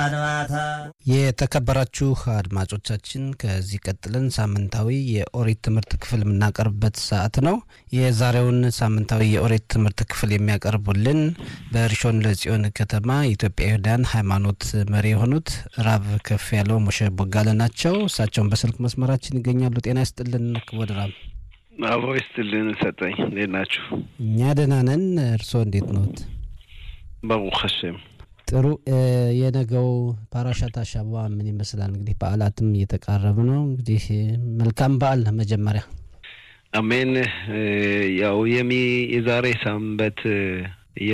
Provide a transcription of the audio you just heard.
ማታ የተከበራችሁ አድማጮቻችን ከዚህ ቀጥለን ሳምንታዊ የኦሪት ትምህርት ክፍል የምናቀርብበት ሰዓት ነው። የዛሬውን ሳምንታዊ የኦሪት ትምህርት ክፍል የሚያቀርቡልን በሪሾን ለጽዮን ከተማ የኢትዮጵያውያን ሃይማኖት መሪ የሆኑት ራብ ከፍ ያለው ሞሸ ቦጋለ ናቸው። እሳቸውን በስልክ መስመራችን ይገኛሉ። ጤና ይስጥልን ክቡር ራብ። አቦ ይስጥልን ሰጠኝ። እንዴት ናችሁ? እኛ ደህና ነን። እርስዎ እንዴት ነዎት? ባሩክ ሀሸም ጥሩ። የነገው ፓራሻት አሻባ ምን ይመስላል? እንግዲህ በዓላትም እየተቃረቡ ነው። እንግዲህ መልካም በዓል መጀመሪያ አሜን። ያው የሚ የዛሬ ሳምበት